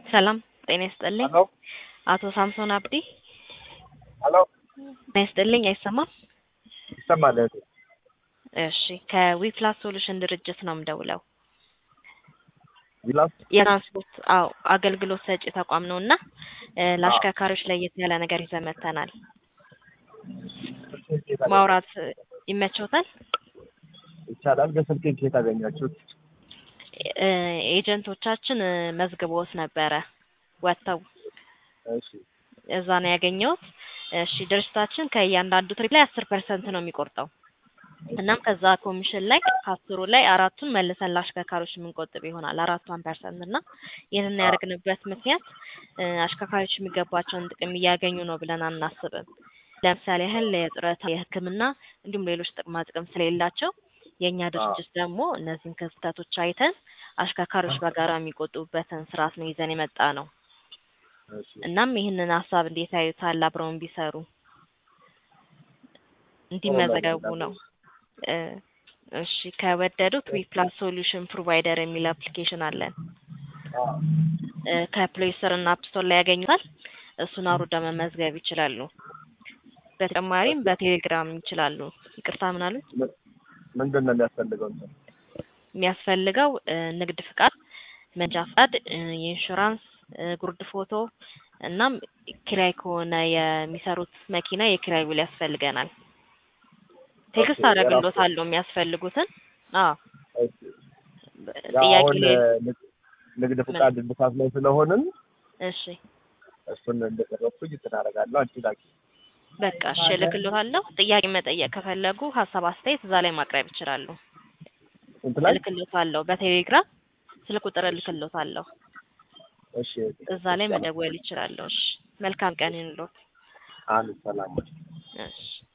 ሰላም ጤና ይስጥልኝ። ሄሎ አቶ ሳምሶን አብዲ ሄሎ ጤና ይስጥልኝ። አይሰማም? ይሰማል እህቴ። እሺ ከዊፕላስ ሶሉሽን ድርጅት ነው የምደውለው። ቪላስ የትራንስፖርት አዎ አገልግሎት ሰጪ ተቋም ነው እና እ ለአሽከርካሪዎች ለየት ያለ ነገር ይዘን መጥተናል። ማውራት ይመቸውታል? ይቻላል። በስልኬን ከየት አገኛችሁት? እ ኤጀንቶቻችን እ መዝግቦት ነበረ ወጥተው እሺ እዛ ነው ያገኘሁት። እሺ ድርጅታችን ከእያንዳንዱ ትሪፕ ላይ አስር ፐርሰንት ነው የሚቆርጠው። እናም ከዛ ኮሚሽን ላይ ከአስሩ ላይ አራቱን መልሰን ለአሽከርካሪዎች የምንቆጥብ ይሆናል አራቷን ፐርሰንት እና ይህንን ያደረግንበት ምክንያት እ አሽከርካሪዎች የሚገባቸውን ጥቅም እያገኙ ነው ብለን አናስብም። ለምሳሌ ያህል የጡረታ፣ የሕክምና እንዲሁም ሌሎች ጥቅማ ጥቅም ስለሌላቸው የእኛ ድርጅት ደግሞ እነዚህን ክፍተቶች አይተን አሽከርካሪዎች በጋራ የሚቆጥቡበትን ስርዓት ነው ይዘን የመጣ ነው። እሺ እናም ይህንን ሀሳብ እንዴት ያዩታል? አብረውን ቢሰሩ እንዲመዘገቡ ነው። እ እሺ ከወደዱት ዊፕላስ ሶሉሽን ፕሮቫይደር የሚል አፕሊኬሽን አለን። አ እ ከፕሌይ ስቶር እና አፕ ስቶር ላይ ያገኙታል። እሱን አውርደው መመዝገብ ይችላሉ። በተጨማሪም በቴሌግራም ይችላሉ። ይቅርታ ምን አሉኝ? ምን- ምንድን ነው የሚያስፈልገው? እንትን የሚያስፈልገው እ ንግድ ፍቃድ፣ መንጃ ፍቃድ፣ እ የኢንሹራንስ እ ጉርድ ፎቶ እናም ኪራይ ከሆነ የሚሰሩት መኪና የኪራይ ውል ያስፈልገናል። ቴክስት ኦኬ፣ አደርግሎታለሁ የሚያስፈልጉትን። አዎ እሺ። ያው ጥያቄ አሁን ላይ እ ንግ- ንግድ ፍቃድ እድሳት ላይ ስለሆንን እሺ እሱን እንደጨረስኩኝ እንትን አደርጋለሁ። አንቺ ላኪ። በቃ እሺ እልክልዎታለሁ። ጥያቄ መጠየቅ ከፈለጉ ሀሳብ፣ አስተያየት እዛ ላይ ማቅረብ ይችላሉ። እንትን ላይ እልክልዎታለሁ በቴሌግራም ስልክ ቁጥር እልክልዎታለሁ። እሺ እዛ ላይ መደወል ይችላሉ። እሺ መልካም ቀን ይሁንልዎት። አንድ ሰላም እሺ